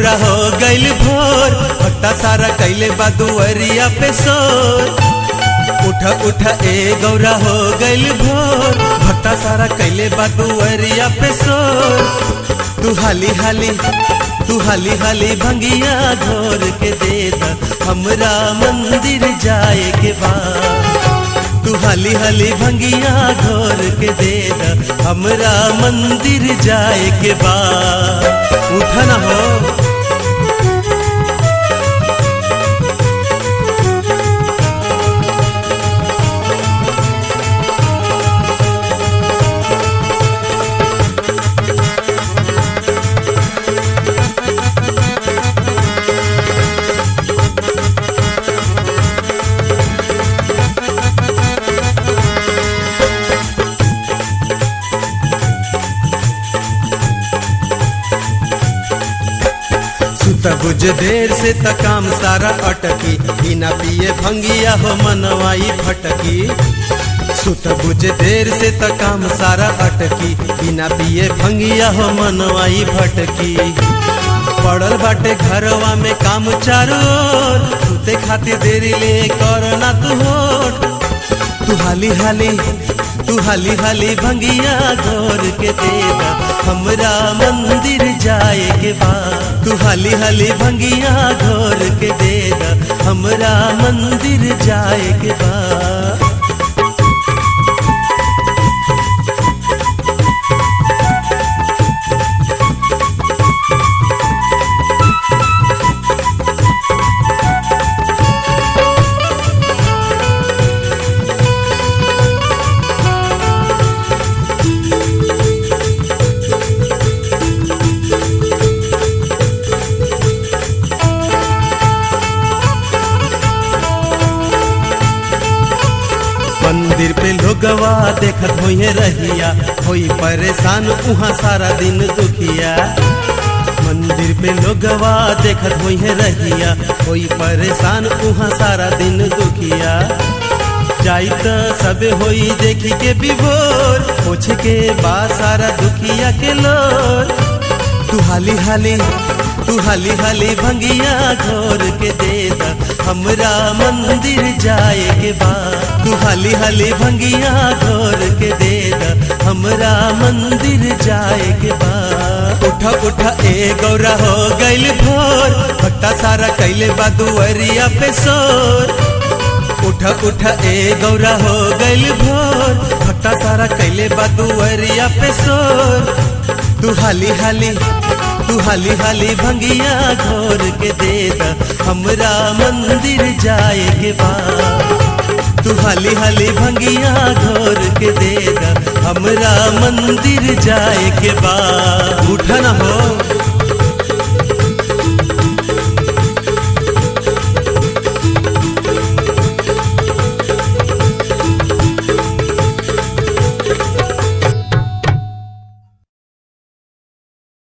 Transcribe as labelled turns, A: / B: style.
A: गौरा हो गइल भोर भट्टा सारा कैले बा दुअरिया पे सोर उठ उठ ए गौरा हो गइल भोर भट्टा सारा कैले बा दुअरिया पे सोर तू हाली हाली तू हाली हाली भंगिया घोर के दे द हमरा मंदिर जाए के बाद तू हाली हाली भंगिया घोर के दे द हमरा मंदिर जाए के बाद उठा ना हो सुत बुझ देर से त काम सारा अटकी बिना पिए भंगिया हो मनवाई फटकी सुत बुझ देर से त काम सारा अटकी बिना पिए भंगिया हो मनवाई भटकी पड़ल बाटे घरवा में काम चारो ओर, सुते खातिर देरी ले करना तू होठ तू हाली हाली तू हाली हाली भंगिया घोर के देदा हमरा मंदिर जाए के बाद तू हाली हाली भंगिया घोर के देदा हमरा मंदिर जाए के बाद मंदिर पे लोगवा देखत होइए रहिया होई परेशान उहाँ सारा दिन दुखिया मंदिर पे लोगवा देखत होइए रहिया होई परेशान उहाँ सारा दिन दुखिया जाई त सबे होई देखी के विभोर पूछ के बा सारा दुखिया के लोर तू हाली हाली तू हाली हाली भंगिया घोर के दे द हमरा मंदिर जाए के बाद तू हाली हाली भंगिया घोर के दे द हमरा मंदिर जाए के बाद उठा उठा ए गौरा हो गइल भोर भट्टा सारा कैले बा दुअरिया पे सोर उठा उठा ए गौरा हो गइल भोर भट्टा सारा कैले बा दुअरिया पे सोर तू हाली हाली तू हाली हाली भंगिया घोर के दे द हमरा मंदिर जाए के बाद तू हाली हाली भंगिया घोर के दे द हमरा मंदिर जाए के बाद उठा ना हो